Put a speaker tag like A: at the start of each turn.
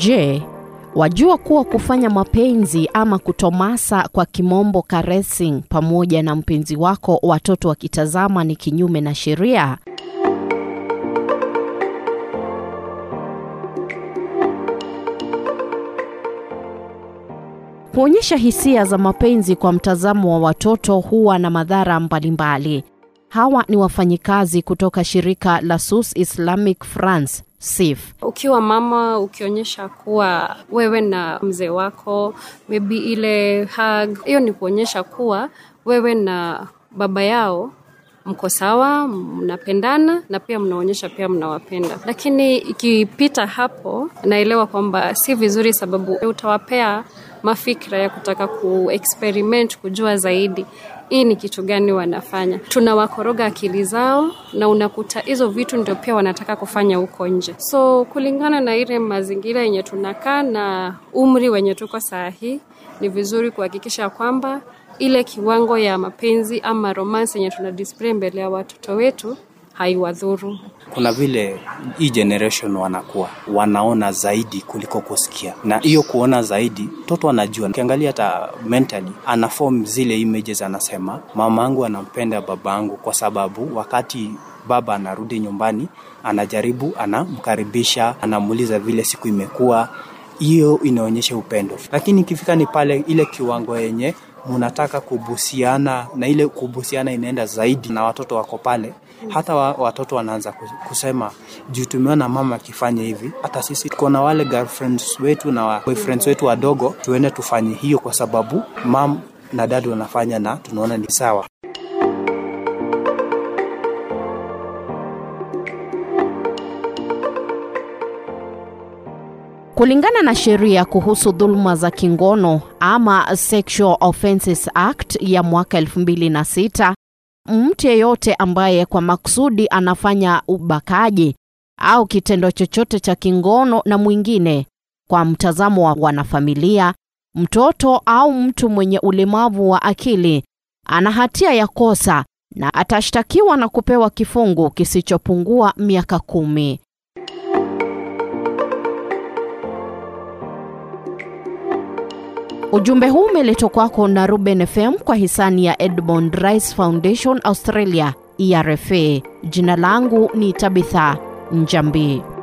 A: Je, wajua kuwa kufanya mapenzi ama kutomasa kwa kimombo caressing pamoja na mpenzi wako watoto wakitazama ni kinyume na sheria? Kuonyesha hisia za mapenzi kwa mtazamo wa watoto huwa na madhara mbalimbali. Hawa ni wafanyikazi kutoka shirika la SUS Islamic France SIF.
B: Ukiwa mama ukionyesha kuwa wewe na mzee wako maybe ile hug, hiyo ni kuonyesha kuwa wewe na baba yao mko sawa, mnapendana na pia mnaonyesha pia mnawapenda. Lakini ikipita hapo, naelewa kwamba si vizuri, sababu utawapea mafikra ya kutaka kuexperiment, kujua zaidi hii ni kitu gani wanafanya. Tunawakoroga akili zao, na unakuta hizo vitu ndio pia wanataka kufanya huko nje. So kulingana na ile mazingira yenye tunakaa na umri wenye tuko saa hii, ni vizuri kuhakikisha kwamba ile kiwango ya mapenzi ama romance yenye tuna display mbele ya watoto wetu haiwadhuru.
C: Kuna vile hii generation wanakuwa wanaona zaidi kuliko kusikia, na hiyo kuona zaidi, mtoto anajua. Ukiangalia hata mentally ana form zile images, anasema mama yangu anampenda baba yangu kwa sababu wakati baba anarudi nyumbani, anajaribu, anamkaribisha, anamuuliza vile siku imekuwa. Hiyo inaonyesha upendo, lakini ikifika ni pale ile kiwango yenye munataka kubusiana na ile kubusiana inaenda zaidi na watoto wako pale, hata wa, watoto wanaanza kusema juu tumeona mama akifanya hivi, hata sisi tuko na wale girlfriends wetu na boyfriends wetu wadogo, tuende tufanye hiyo, kwa sababu mam na dadi wanafanya na tunaona ni sawa.
A: Kulingana na sheria kuhusu dhuluma za kingono ama Sexual Offences Act ya mwaka 2006, mtu yeyote ambaye kwa makusudi anafanya ubakaji au kitendo chochote cha kingono na mwingine kwa mtazamo wa wanafamilia, mtoto au mtu mwenye ulemavu wa akili ana hatia ya kosa na atashtakiwa na kupewa kifungu kisichopungua miaka kumi. Ujumbe huu umeletwa kwako na Ruben FM kwa hisani ya Edmond Rice Foundation Australia, ERFA. Jina langu ni Tabitha Njambi.